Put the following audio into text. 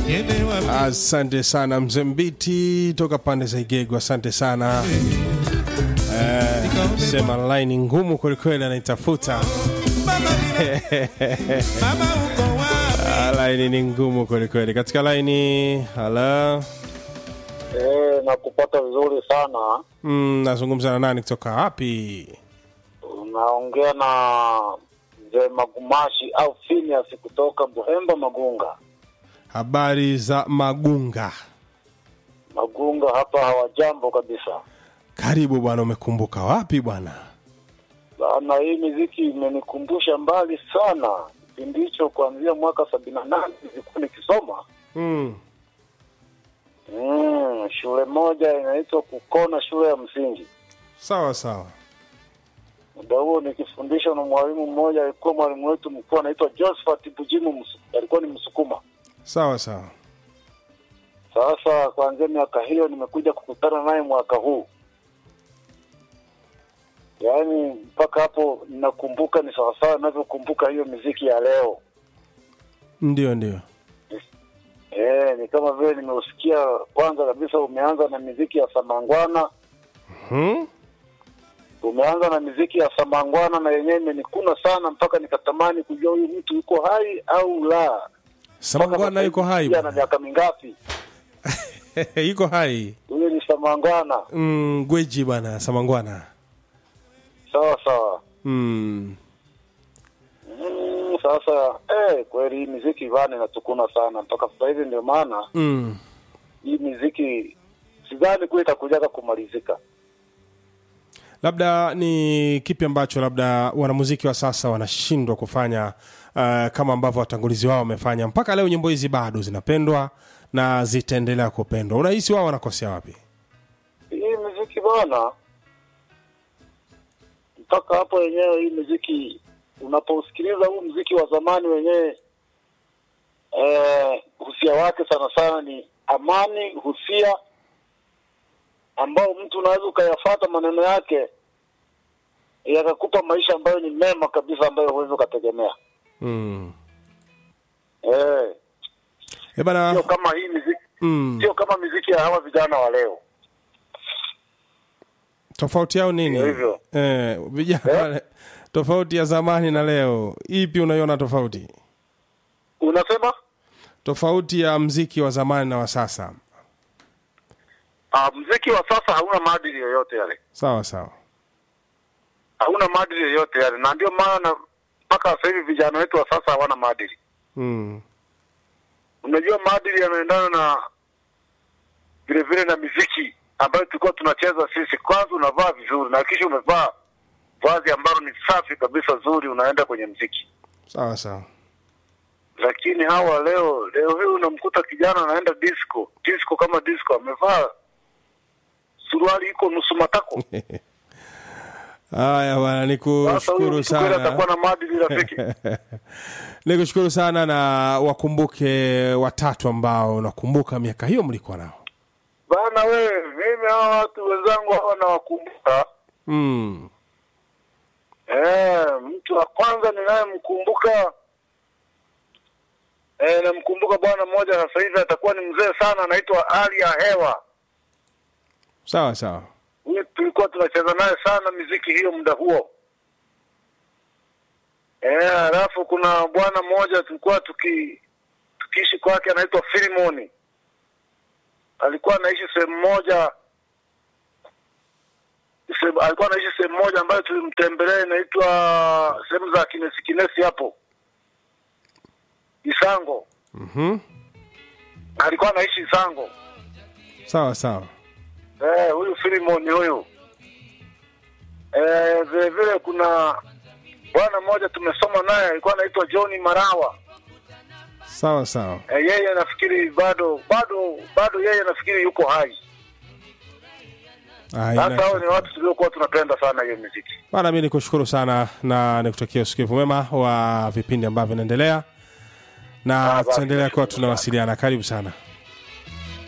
Asante sana mzee Mbiti toka pande za Igego, asante sana eh, sema line ngumu kwelikweli, anaitafuta Ah, line ni ngumu kwelikweli. Katika line hala, Eh, nakupata vizuri sana. mm, nazungumza na nani kutoka wapi? Unaongea na mzee Magumashi au Phineas kutoka Buhemba Magunga. Habari za Magunga. Magunga hapa hawajambo kabisa Karibu bwana, umekumbuka wapi bwana? bana. Hii miziki imenikumbusha mbali sana, kipindi hicho kuanzia mwaka sabini na nane nilikuwa nikisoma Mm. mm, shule moja inaitwa Kukona, shule ya msingi. Sawa sawa. Muda huo nikifundishwa na mwalimu mmoja, alikuwa mwalimu wetu mkuu anaitwa Josephat Bujimu, Msu- alikuwa ni Msukuma. Sawa sawa. Sasa kuanzia miaka hiyo nimekuja kukutana naye mwaka huu, yaani mpaka hapo ninakumbuka, ni sawasawa ninavyokumbuka hiyo miziki ya leo. Ndio ndio. Eh, ni kama vile nimeusikia. Kwanza kabisa umeanza na miziki ya Samangwana, Hmm? umeanza na miziki ya Samangwana na yenyewe imenikuna sana mpaka nikatamani kujua huyu mtu yuko hai au la. Samangwana yuko hai ana bwana. miaka mingapi? yuko hai. Huyo ni Samangwana. Mm, gweji bwana Samangwana. Sawa sawa. Mm. Mm, sasa eh, kweli hii miziki vana inatukuna sana mpaka sasa hivi, ndio maana Mm. hii miziki sidhani kuwa itakujaga kumalizika. Labda ni kipi ambacho labda wanamuziki wa sasa wanashindwa kufanya uh, kama ambavyo watangulizi wao wamefanya mpaka leo, nyimbo hizi bado zinapendwa na zitaendelea kupendwa. Unahisi wao wanakosea wapi? Hii miziki bana, mpaka hapo wenyewe, hii miziki unapousikiliza huu mziki wa zamani wenyewe, eh, husia wake sana sana ni amani, husia ambao mtu unaweza ukayafata maneno yake yakakupa maisha ambayo ni mema kabisa, ambayo huwezi ukategemea. Mm. Eh, E bana, sio kama hii miziki, mm. sio kama miziki ya hawa vijana wa leo. tofauti yao nini? Ndio hivyo. Eh, vijana Eh? wale, tofauti ya zamani na leo, ipi unaiona tofauti? Unasema Tofauti ya mziki wa zamani na wa sasa. ah, mziki wa sasa hauna maadili yoyote yale, Sawa sawa. hauna maadili yoyote yale, na ndio maana mpaka sasa hivi vijana wetu wa sasa hawana maadili. Mm. Unajua, maadili yanaendana na vile vile na miziki ambayo tulikuwa tunacheza sisi. Kwanza unavaa vizuri na kisha umevaa vazi ambalo ni safi kabisa zuri, unaenda kwenye mziki. Sawa sawa. Lakini hawa leo leo hii unamkuta kijana anaenda disco disco kama disco, amevaa suruali iko nusu matako. Haya bwana, Sasa huyu nikushukuru mtu kweli atakuwa sana. na maadili rafiki? Nikushukuru sana na wakumbuke watatu ambao unakumbuka miaka hiyo mlikuwa nao. Bana we, mimi hawa watu wenzangu hawa nawakumbuka. Mm. Eh, mtu wa kwanza ninayemkumbuka eh, namkumbuka bwana mmoja sasa hivi atakuwa ni mzee sana, anaitwa Ali ya Hewa. Sawa sawa. Huyu tulikuwa tunacheza naye sana miziki hiyo muda huo. Eh, alafu kuna bwana mmoja tulikuwa tuki tukiishi kwake anaitwa Filimoni. Alikuwa anaishi sehemu moja sehemu- alikuwa anaishi sehemu moja ambayo tulimtembelea inaitwa sehemu za kinesi kinesi hapo Isango. Mhm. Alikuwa anaishi Isango. Sawa sawa. Eh, huyu Filimoni huyu. Eh, vile vile kuna bwana mmoja tumesoma naye alikuwa anaitwa John Marawa. Sawa sawa. Eh, yeye nafikiri bado bado bado yeye nafikiri yuko hai. Ah, Sasa ina- hao ni watu tuliokuwa tunapenda sana hiyo muziki. Bana, mi nikushukuru sana na nikutakia usikivu mwema wa vipindi ambavyo vinaendelea, na Ah, basi, tutaendelea kuwa nashukuru tunawasiliana. Karibu sana.